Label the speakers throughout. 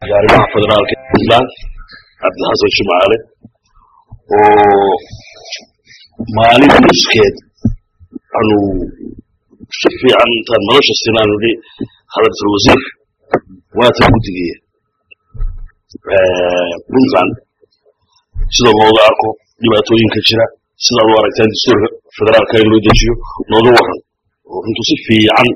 Speaker 1: iyo arrimaha federaalka puntland cabdixasan shimaale oo maalin nuskeed anu si fiican intaan nolosha sinaan idhi hadaltul wasiir waata guddigiya puntland sida looga arko dhibaatooyinka jira sidaad u aragtaan dastuurka federaalka in loo dejiyo nooga waran oo runtu si fiican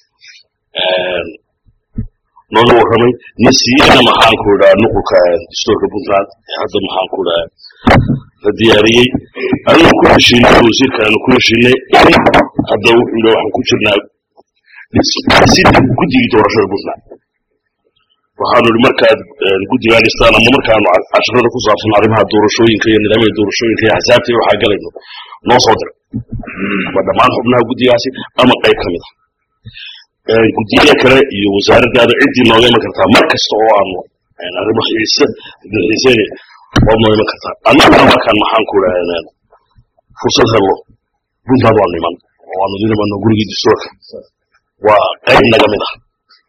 Speaker 1: nooga warramay nasiiyana maxaan ku idhaa nuqulka dastuurka puntland ee hadda maxaan ku idhaa la diyaariyey anigu ku heshiinay wasiirka aanu ku heshiinay hadda wuxuu yidhi waxaan ku jirnaa dhisidda guddigii doorashada puntland waxaanu idhi markaad guddigaa dhistaan ama markaanu casharada ku saabsan arrimaha doorashooyinka iyo nidaamyada doorashooyinka iyo axsaabta iyo waxaa galayno noo soo dir ama dhammaan xubnaha guddigaasi ama qayb ka mid ah guddiyada kale iyo wasaaraddaada ciddii nooga iman kartaa mar kasta oo aanu arrimo xiise xiiseynay waad noo iman kartaa annaguna markaan maxaan ku idhaha fursad hello puntland waanu iman oo waanu idin imanno gurigii dastuurka waa qayb naga mid ah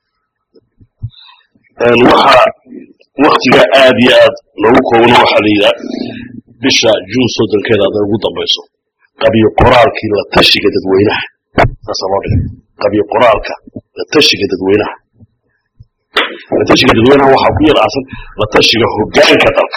Speaker 1: waxa waktiga aad iyo aad loogu koobano waxaa la yidhaha bisha juun soddonkeeda hadday ugu dambayso qabiyo qoraalkii la tashiga dadweynaha saasaa loo dhigay qabiyo qoraalka la tashiga dadweynaha la tashiga dadweynaha waxaa ku yar aasan la tashiga hoggaanka dalka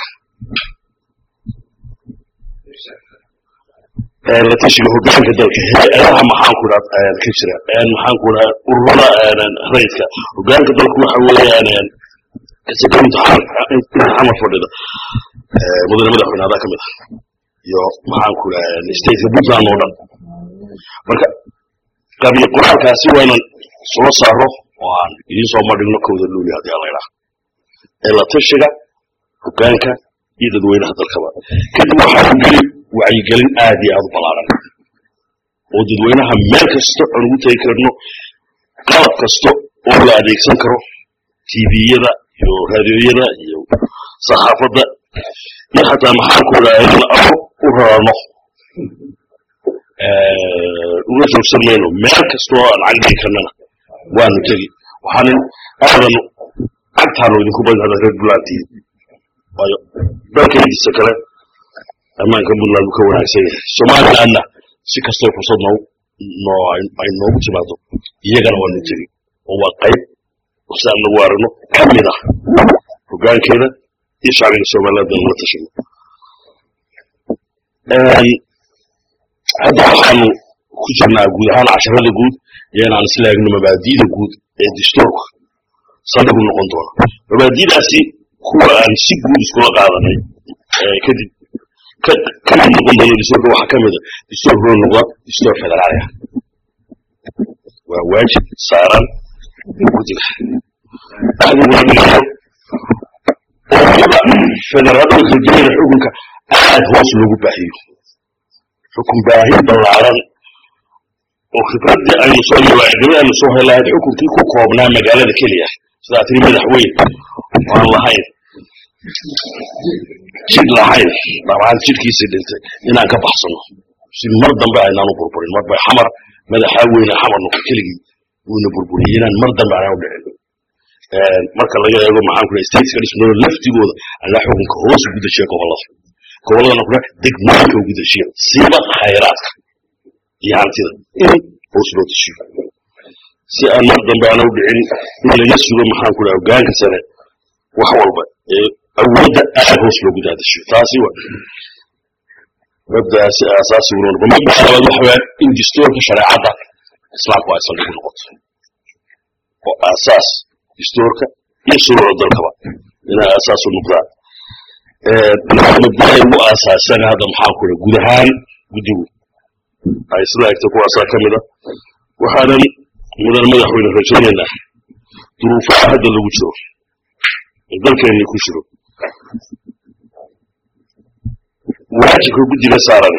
Speaker 1: la tashiga hoggaanka dalka hay-adaha maxaan ku dhaa ka jira maxaan ku dhaha ururada rayidka hoggaanka dalku waxa weeyaan isagoo imtixaan imtixaana fadhida mudane madaxweyne adaa ka mid ah iyo maxaan ku dhaha stateka puntland oo dhan marka qabiyo qoraalkaasi waa inan soo saaro oo aan idiin soo madhigno kowda luuli haddii aan la idhaha ee la tashiga hoggaanka iyo dadweynaha dalkaba kadib waxaa ku geli wacyigelin aad iyo aad u ballaaran oo dadweynaha meel kasta aan ugu tegi karno qalab kasta oo la adeegsan karo tviyada iyo raadiyooyada iyo saxaafadda iyo xataa maxaan ku idhaha in aro u rarano uga joogsan mayno meel kasta oo aan cagdigi karnana waanu tegi waxaanin aadan cagtaanu idinku badin hadda reer buntlandtii waayo dalkaydiisa kale ammaanka puntland uu ka wanaagsan yahay somalilandna si kastay fursad noo noo ay noogu timaado iyagana waanu tegi oo waa qayb si aan nagu aragno ka mid ah hoggaankeeda iyo shacbiga somaliland aan la tashino hadda waxaanu ku jirnaa guud ahaan casharada guud iyo inaan isla eegno mabaadi'da guud ee dastuurka saldhigu noqon doona mabaadi'daasi kuwa aan si guud iskula qaadanay kadib kamid noqon doono dastuurka waxaa ka mida dastuurka loo noqda dastuur federaali ah waa waajib saaran guddiga axdiguna dhigayo oo federaalada kaldiyada xukunka aad hoos loogu baahiyo xukun baahin ballaaran oo khibradii aynu soo mawaacidnimo aynu soo helahayd xukunkii ku koobnaa magaalada keliya sidaa tiri madaxweyn aan lahayn jid lahayn dhabaan jidhkiisii dhintay inaan ka baxsano si mar dambe aynaan u burburin marba xamar madaxaa weyne xamar noqo keligii wuuna burburiyey inaan mar dambe aanaan u dhicin marka laga eego maxaan ku dhahay stateska dhismooda laftigooda anaa xukunka hoos ugu dejiya gobollada gobolladana kuna degmooyinka ugu dejiya siiba khayraadka iyo hantida in hoos loo dejiyo si aan mar dambe aana u dhicin in laga sugo maxaan ku dhaha hoggaanka sare wax walba ee awoodda aad hoos loogu daadashiyo taasi wa mabdaasi aasaasi uu noqdo mabda labaad waxa weeyaan in dastuurka shareecadda islaamku ay saldhig u noqoto oo aasaas dastuurka iyo shuruucda dalkaba inay aasaas u noqdaan mabdahay ugu aasaasan hadda maxaan ku dhaha guud ahaan guddigu ay sida egta kuwaasaa ka mida waxaanan mudan madaxweyne rajaynaynaa duruufaha hadda lagu jiro ee dalkeenni ku jiro waajibka guddiga saaran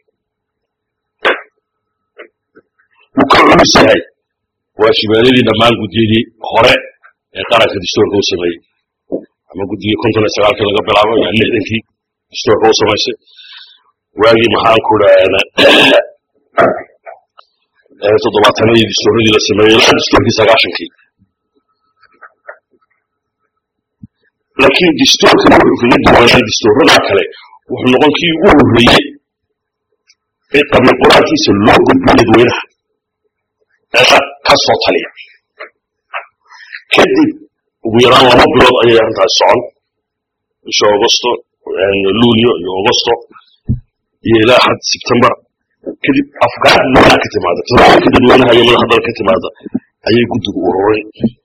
Speaker 1: wuu ka culus yahay waajibaadadii dhammaan guddiyadii hore ee qaranka dastuurka u sameeyey ama guddigii konton iyo sagaalkii laga bilaabo ilaa lixdankii dastuurka u samaysay waagii maxaan ku dhaha toddobaatanadii dastuuradii la sameeyey ilaa dastuurkii sagaashankii laakiin distoorkan wuxuu kaga duwanaan distoorada kale wuxuu noqon kii ugu horreeyey ee qabiil qoraalkiisa loo gudbiyo dadweynaha ee ka soo taliya kadib ugu yaraan laba bilood ayay arrintaas socon bisha augusto luulyo iyo augusto iyo ilaa xad sebtembar kadib afkaar dadweynaha ka timaada talooyinka dadweynaha iyo madax dal ka timaada ayay guddigu ururin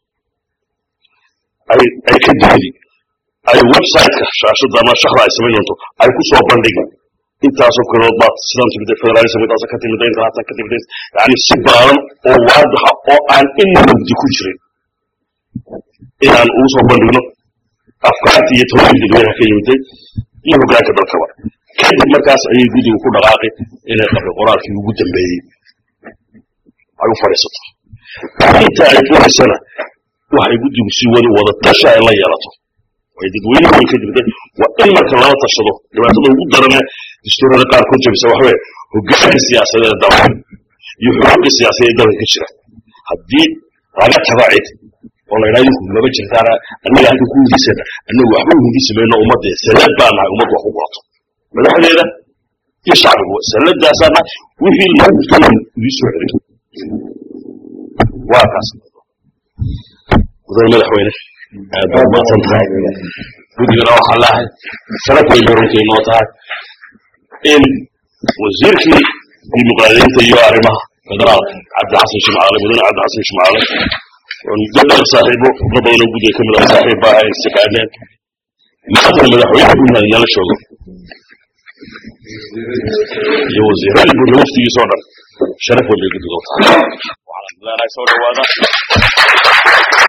Speaker 1: ay ay ka digdi ay website-ka shaashada ama shaxda ay samayn doonto ay ku soo bandhigi intaasoo kalood baad sidan timid federalism intaasa ka timid intaasa ka timid yani si baaran oo waadaxa oo aan in mugdi ku jirin inaan ugu soo bandhigno afkaartii iyo talooyinka dadweynaha ka yimiday iyo hoggaanka dalkaba kadib markaas ayay guddigu ku dhaqaaqi inay qabri qoraalkii ugu dambeeyey ay u fadhiisato inta ay furaysana waxay guddigu sii wadi wada tasha ay la yeelato way dadweynuhu way ka jirtay waa in marka lala tashado dhibaatada ugu darane dastuurada qaarkood jabisa waxa weye hoggaanka siyaasadeed dalka iyo xuquuqda siyaasadeed dalka ka jira haddii laga tago cid oo la yidhaha idinku laba jirtaana annaga halkan ku hindisana annagu waxba u hindisi mayno ummadda salad baa nahay ummaddu wax ku qorato madaxdeeda iyo shacbigu saladaasaa nahay wixii loo gurtana idii soo celin waa kaas mudan madaxweyne aad baad mahadsan tahay guddigana waxaan leehay sharaf weyn bay runtii inoo tahay in wasiirkii dimuqraadiyiinta iyo arrimaha federaalka cabdi xasan shimcaale mudane cabdi xasan shimcaale oo gabdhan saaxiibo xubno badanoo guddiga ka mid ah saaxiib baa ay istaqaaneen maantana madaxweyne puntland inala joogo iyo wasiiradii buurle waftigiisa oo dhan sharaf weyn bay guddiga u tahay waxaan leenahay soo dhawaada